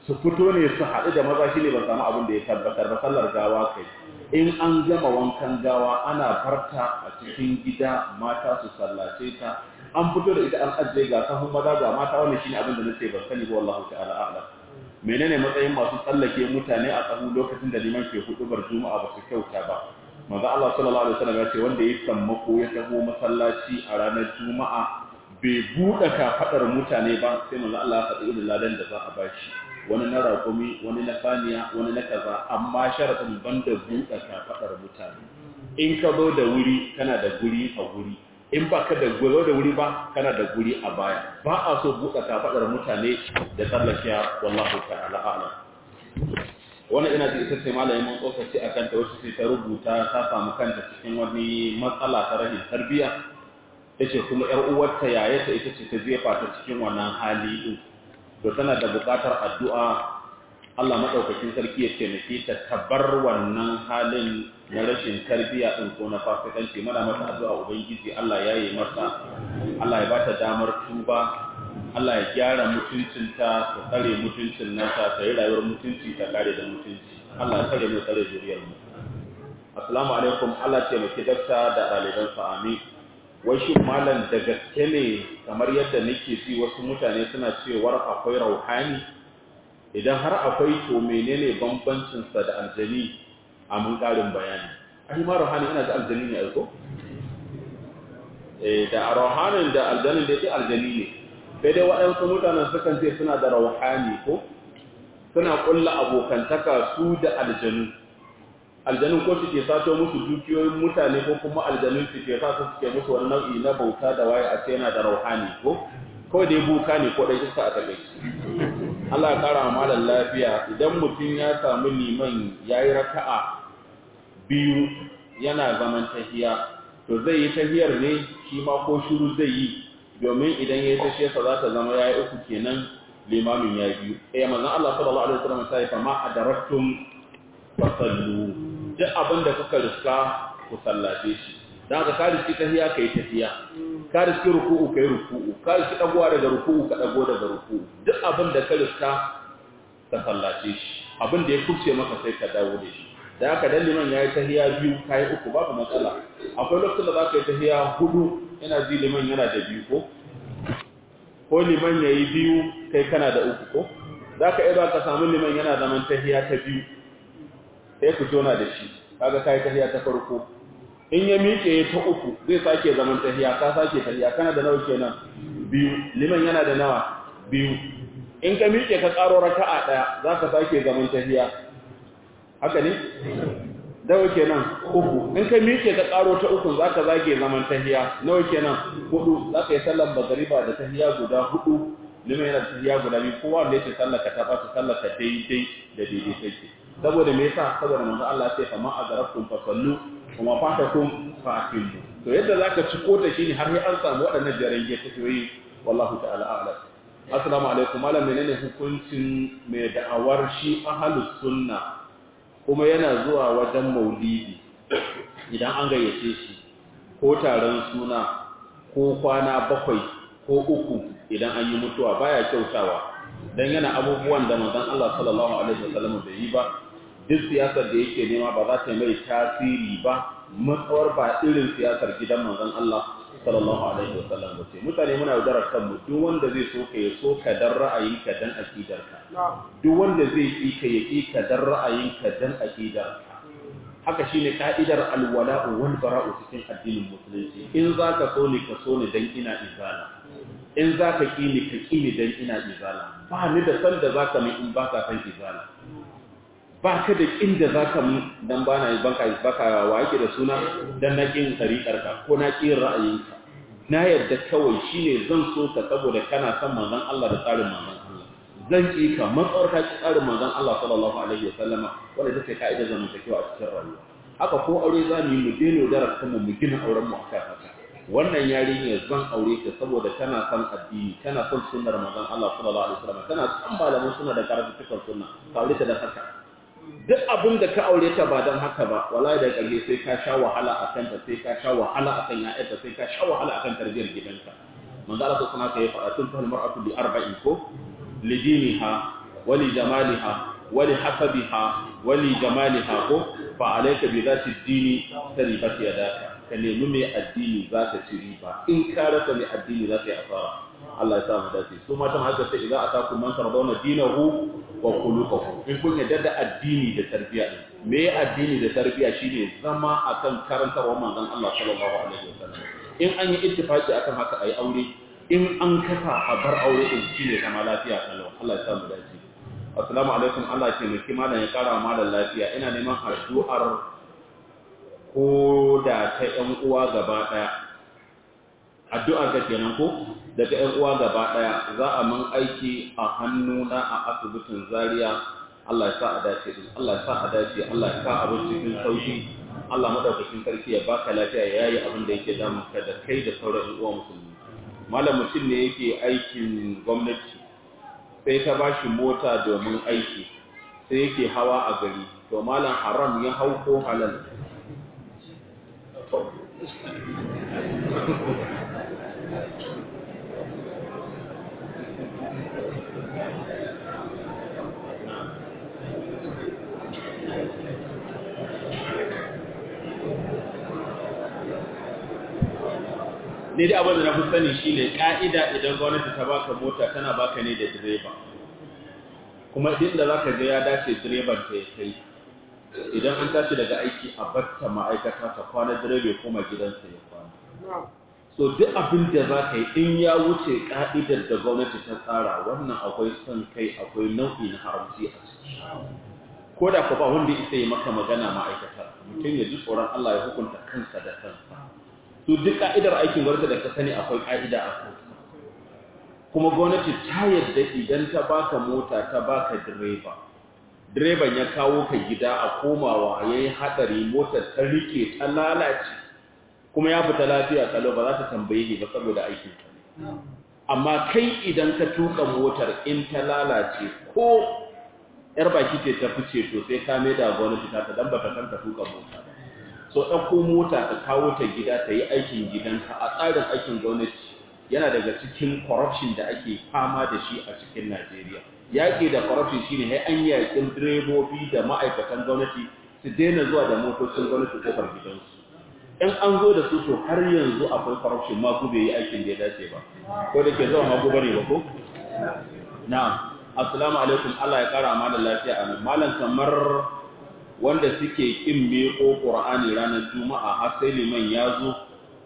su fito ne su haɗu da maza shi ne ba samu abin da ya tabbatar ba sallar gawa kai in an gama wankan gawa ana barta a cikin gida mata su sallace ta an fito da ita an ajiye ga sahun maza ga mata wannan shine abin da nace ban sani ba wallahi ta'ala a'lam menene matsayin masu tsallake mutane a tsahu lokacin da liman ke hudubar juma'a ba su kyauta ba manzo Allah sallallahu alaihi wasallam ya ce wanda ya sammako ya taho masallaci a ranar juma'a bai buɗe kafaɗar mutane ba sai manzo Allah ya faɗi irin ladan da za a bashi wani na raƙumi wani na saniya wani na kaza amma sharaɗin banda buɗe kafaɗar mutane in ka zo da wuri kana da guri a guri in ba ka da zo da wuri ba kana da guri a baya ba a so buɗe kafaɗar mutane da tsallakiya wallahu ta'ala a'lam wannan ina ji ita ce malamin mun tsokaci a kanta wacce sai ta rubuta ta samu kanta cikin wani matsala ta rahin tarbiyya yace kuma yar uwarta yayata ita ce ta jefa ta cikin wannan hali din to tana da buƙatar addu'a Allah madaukakin sarki ya taimake ta tabar wannan halin na rashin tarbiyya din ko na fasikanci mana mata addu'a ubangiji Allah ya yi mata Allah ya bata damar tuba Allah ya gyara mutuncinta ta tsare mutuncin nata ta yi rayuwar mutunci ta kare da mutunci Allah ya tsare mu tsare zuriyar mu assalamu alaikum Allah ce mu dakta da ɗaliban sa amin wai shi malam da gaske ne kamar yadda nake ji wasu mutane suna cewar akwai rauhani idan har akwai to menene bambancin sa da aljani a mun karin bayani ai ma rauhani ina da aljani ne aiko eh da rauhanin da aljanin da yake aljani ne sai dai waɗansu mutanen sukan ce suna da rauhani ko suna ƙulla abokantaka su da aljanu aljanun ko suke sato musu dukiyoyin mutane ko kuma aljanun suke sa su suke musu wani nau'i na bauta da waye a ce yana da rauhani ko kawai dai buka ne ko dai iska a takaici Allah ya kara malam lafiya idan mutum ya samu liman yayi raka'a biyu yana zaman tahiya to zai yi tahiyar ne shi ma ko shiru zai yi domin idan ya yi tashiyarsa za ta zama ya yi uku kenan limamin ya biyu eh manzon Allah sallallahu alaihi wasallam sai fa ma adaraktum fasallu duk abin da kuka riska ku sallace shi dan ka kare shi tahiya kai tahiya ka riski ruku'u kai ruku'u ka riski dagowa daga ruku'u ka dago daga ruku'u duk abin da ka riska ka sallace shi abin da ya kubce maka sai ka dawo da shi da haka dan liman yayi tahiya biyu kai uku babu matsala akwai lokacin da zaka yi tahiya hudu ina ji liman yana da biyu ko ko liman yayi biyu kai kana da uku ko zaka iya ka samu liman yana zaman tahiya ta biyu sai ku jona da shi kaga kai tahiya ta farko in ya miƙe ta uku zai sake zaman tahiya ka sake tahiya kana da nawa kenan biyu liman yana da nawa biyu in ka miƙe ka ƙaro raka'a daya zaka sake zaman tahiya haka ne dawo kenan uku in ka miƙe ka ƙaro ta uku za ka zage zaman tahiya nawa kenan hudu za ka yi sallar magariba da tahiya guda hudu lima yana da tahiya guda biyu kowa wanda yake sallar ka ta ba su sallar ka daidai da daidai take saboda me yasa saboda manzo Allah ya ce fa ma azarakum fa sallu kuma fatakum fa aqimu to yadda zaka ci kota shine har sai an samu waɗannan jarage ta yoyi wallahu ta'ala a'lam assalamu alaikum malam menene hukuncin mai da'awar shi ahlus sunna kuma yana zuwa wajen maulidi idan an gayyace shi ko taron suna ko kwana bakwai ko uku idan an yi mutuwa baya kyautawa dan yana abubuwan da manzon Allah sallallahu alaihi wasallam bai yi ba duk siyasar da yake nema ba za ta mai tasiri ba matsawar ba irin siyasar gidan manzon Allah sallallahu alaihi wasallam ba ce mutane muna yaudarar kanmu duk wanda zai so ka ya so ka dan ra'ayinka dan akidarka duk wanda zai ki ka ya ki ka dan ra'ayinka dan akidarka haka shine ka'idar alwala'u wal bara'u cikin addinin musulunci in zaka so ni ka so ni dan ina izala in zaka ki ni ka ki ni dan ina izala ba ni da san da zaka min in baka san izala ba ka da inda za ka mun don ba na yi baka wa yake da suna don na ƙin tsariƙarka ko na ƙin ra'ayinka na yadda kawai shi ne zan so ka saboda kana son manzan Allah da tsarin manzan Allah zan ƙi ka matsawar ka ƙi tsarin manzan Allah sallallahu alaihi wa sallama wanda ita ce ka'ida zamantakewa a cikin rayuwa haka ko aure za mu yi mu daina yaudarar kanmu mu gina auren mu akan haka wannan yarinya zan aure ta saboda tana son addini tana son sunnar manzan Allah sallallahu alaihi wa sallama tana son malaman sunna da karatu cikin sunna ka aure ta da haka duk abin da ka aure ta ba don haka ba wallahi da ƙarshe sai ka sha wahala a kanta sai ka sha wahala a kan ya'yarta sai ka sha wahala a kan tarbiyyar gidanka manzo Allah sai kuma ka yi faɗa tun fahimar mar'atu bi arba'in ko lidiniha wali jamaliha wali hasabiha wali jamaliha ko fa alayka bi zati dini taribat yadaka ka nemi mai addini za ka ci riba in ka rasa mai addini za ka yi asara Allah ya sa mu dace su matan haka sai idan aka kun man tardawna dinahu wa khuluquhu in kun yadda da addini da tarbiya din me addini da tarbiya shine zama akan karantarwar manzon Allah sallallahu alaihi wasallam in an yi ittifaki akan haka ayi aure in an kasa a bar aure din shine zama lafiya kalau Allah ya sa mu dace assalamu alaikum Allah ya taimaki malam ya kara malam lafiya ina neman addu'ar ko da ta ƴan uwa gaba daya addu'ar ka kenan ko daga ƴan uwa gaba daya za a mun aiki a hannuna a asibitin Zaria Allah ya sa a dace din Allah ya sa a dace Allah ya sa abin cikin sauki Allah madaukakin sarki ya baka lafiya ya yayi abin da yake damun ka da kai da sauran ƴan uwa musulmi malam mutum ne yake aikin gwamnati sai ta bashi mota domin aiki sai yake hawa a gari to malam haram ya hau ko halal ne dai abin da na fi sani shi ne ƙa'ida idan gwamnati ta baka mota tana baka ne da direba kuma idan da za ka ga ya dace direban ta ya kai idan an tashi daga aiki a batta ma'aikata ta kwana direba kuma gidansa ya kwana so duk abin da za ka yi in ya wuce ƙa'idar da gwamnati ta tsara wannan akwai son kai akwai nau'i na haramci a ciki ko da ku ba wanda isa yi maka magana ma'aikata mutum ya ji tsoron Allah ya hukunta kansa da kansa to duk ka'idar aikin gwamnati da ka sani akwai ka'ida a kansa kuma gwamnati ta yadda idan ta baka mota ta baka direba direban ya kawo ka gida a komawa ya yi haɗari motar ta rike ta lalace kuma ya fita lafiya kalau ba za ta tambaye ni ba saboda aikin ka amma kai idan ka tuka motar in ta lalace ko yar baki ce ta fice to sai ka mai da gwamnati ta dan baka san ka tuka mota ba so ɗauko mota ka kawo ta gida ta yi aikin gidanka a tsarin aikin gwamnati yana daga cikin corruption da ake fama da shi a cikin Najeriya. Yaƙi da corruption shine sai an yaƙin direbobi da ma'aikatan gwamnati su daina zuwa da motocin gwamnati kofar gidansu. In an zo da su to har yanzu akwai corruption ma ku bai yi aikin da ya dace ba. Ko da ke zuwa ma ku bane ba ko? Na'am. Assalamu alaikum Allah ya kara mana lafiya a nan. Malam kamar wanda suke kin meko Qur'ani ranar Juma'a har sai liman ya zo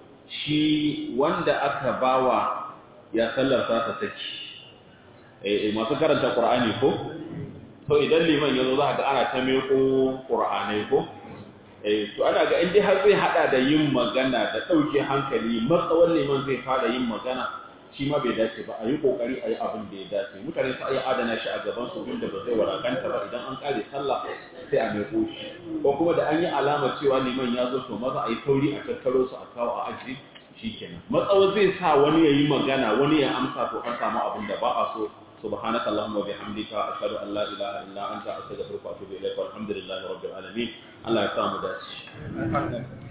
shi wanda aka bawa ya sallar sa ta saki eh masu karanta Qur'ani ko to idan liman ya zo za ga ana ta meko Qur'anai ko eh to ana ga indai har zai hada da yin magana da dauke hankali matsawan liman zai fara yin magana shi ma bai dace ba a yi kokari a yi abin da ya dace mutane su iya adana shi a gaban su inda ba zai warakanta ba idan an kare sallah sai a mai shi ko kuma da an yi alama cewa liman ya zo to maza a yi tauri a tattaro su a kawo a aji shikenan matsawa zai sa wani ya yi magana wani ya amsa to an samu abin da ba a so سبحانك اللهم وبحمدك أشهد أن لا إله إلا أنت أستغفرك وأتوب إليك والحمد لله رب العالمين الله يسامح داشي